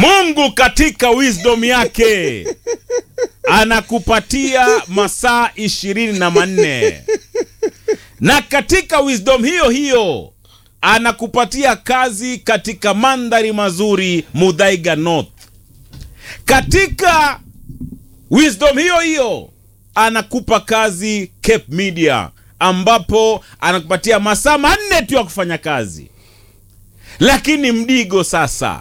mungu katika wisdom yake anakupatia masaa ishirini na manne na katika wisdom hiyo hiyo anakupatia kazi katika mandhari mazuri mudhaiga north katika wisdom hiyo hiyo anakupa kazi cape media ambapo anakupatia masaa manne tu ya kufanya kazi lakini mdigo sasa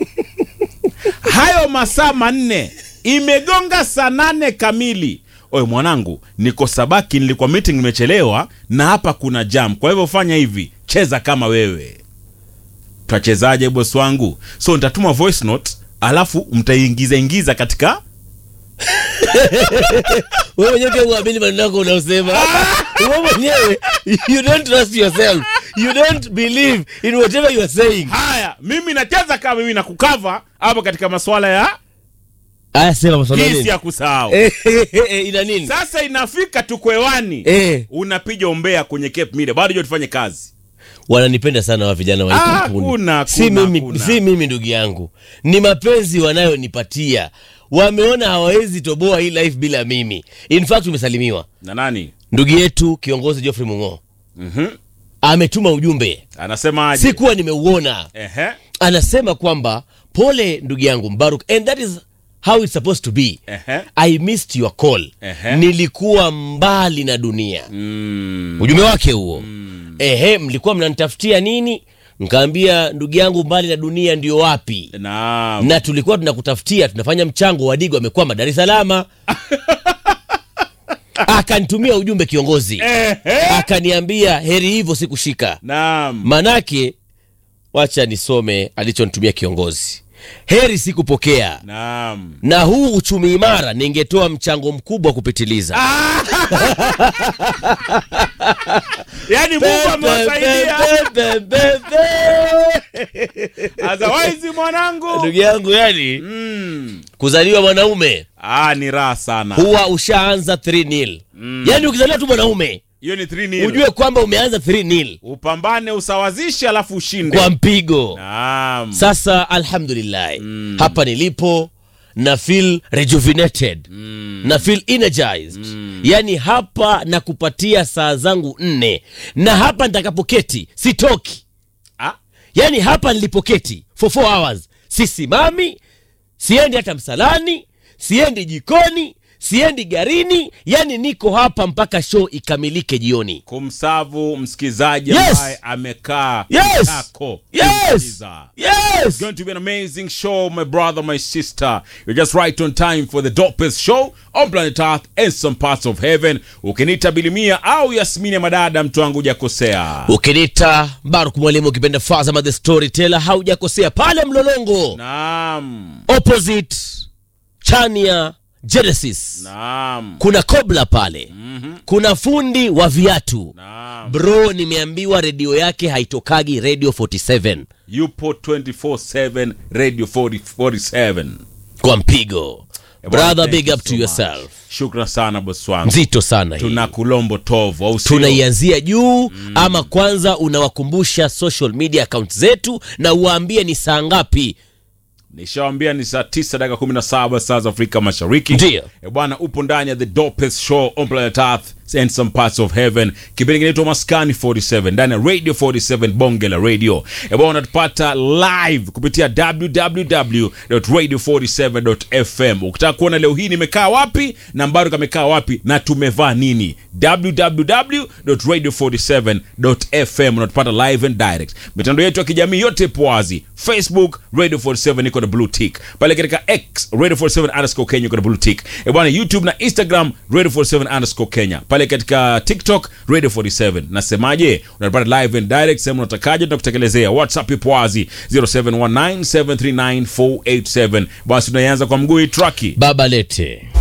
hayo masaa manne imegonga saa nane kamili oye mwanangu niko sabaki nilikuwa meeting nimechelewa na hapa kuna jam kwa hivyo fanya hivi cheza kama wewe twachezaje bos wangu so nitatuma voice note alafu mtaiingiza ingiza katika wewe mwenyewe pia uamini maneno yako unaosema wewe mwenyewe you don't trust yourself you don't believe in whatever you are saying haya mimi nacheza kama mimi nakukava hapo katika masuala ya aya sema maswala kisi nini ya kusahau Eh, eh, eh, ina nini sasa inafika tukwewani eh unapiga umbea kwenye cape media bado jo tufanye kazi wananipenda sana wa vijana wa hii Ah, kampuni kuna, si kuna, mimi kuna. si mimi ndugu yangu ni mapenzi wanayonipatia wameona hawawezi toboa hii life bila mimi in fact umesalimiwa na nani ndugu yetu kiongozi Geoffrey Mungo mm-hmm. ametuma ujumbe anasema aje sikuwa nimeuona Ehe. anasema kwamba pole ndugu yangu Mbaruk and that is how it's supposed to be Ehe. I missed your call Ehe. nilikuwa mbali na dunia Mm. ujumbe wake huo ehe mlikuwa mnanitafutia nini nkaambia ndugu yangu mbali na dunia ndio wapi Naam. na tulikuwa tunakutafutia tunafanya mchango wadigo amekwama dar es salama akanitumia ujumbe kiongozi Ehe. akaniambia heri hivyo sikushika Naam. manake wacha nisome alichonitumia kiongozi heri sikupokea Naam. na huu uchumi imara ningetoa mchango mkubwa kupitiliza yaani mungu amewasaidia Pe, pe, pe, pe. otherwise mwanangu ndugu yangu yani mm. kuzaliwa mwanaume ah, ni raha sana huwa ushaanza 3 nil yani ukizaliwa tu mwanaume hiyo ni 3 nil. ujue kwamba umeanza 3 nil upambane usawazishe alafu ushinde kwa mpigo Naam. sasa alhamdulillah hapa nilipo na feel rejuvenated na feel energized yani hapa na kupatia saa zangu nne na hapa nitakapoketi sitoki Ah, yani hapa nilipoketi for four hours sisimami siendi hata msalani siendi jikoni siendi garini yani niko hapa mpaka show ikamilike jioni kumsavu msikizaji Yes. ambaye amekaa Yes. kako yes kumsikiza. yes It's going to be an amazing show, my brother, my sister. You're just right on time for the dopest show on planet Earth and some parts of heaven. Ukinita Bilimia au Yasmini ya Madada, mtu wangu hujakosea. ukinita baruk mwalimu ukipenda fazama the storyteller haujakosea pale mlolongo Naam, opposite chania genesis naam, kuna kobla pale kuna fundi wa viatu naam. bro nimeambiwa redio yake haitokagi radio 47 Yupo 24/7 Radio 40 47. kwa mpigo Eh, bwana, brother thank big you up so to much. yourself Shukran sana bosi wangu. nzito sana hii Tuna kulombo tovu au sio? tunaianzia juu ama kwanza unawakumbusha social media account zetu na uwaambie ni saa ngapi nishawambia ni saa 9 dakika 17 saa za afrika mashariki Ndiyo. e bwana upo ndani ya the dopest show on planet earth and some parts of heaven kipindi kinaitwa maskani 47 ndani ya radio 47 bonge la radio e bwana unatupata live kupitia www.radio47.fm ukitaka kuona leo hii nimekaa wapi na mbaro kamekaa wapi na tumevaa nini www.radio47.fm unatupata live and direct mitandao yetu ya kijamii yote ipo wazi facebook radio 47 iko na blue tick pale katika x radio 47 underscore kenya iko na blue tick e bwana youtube na instagram radio 47 underscore kenya pale katika tiktok radio 47 nasemaje unatupata live and direct sehemu unatakaje tunakutekelezea whatsapp ipo wazi 0719739487 basi tunaianza kwa mguu hii traki baba lete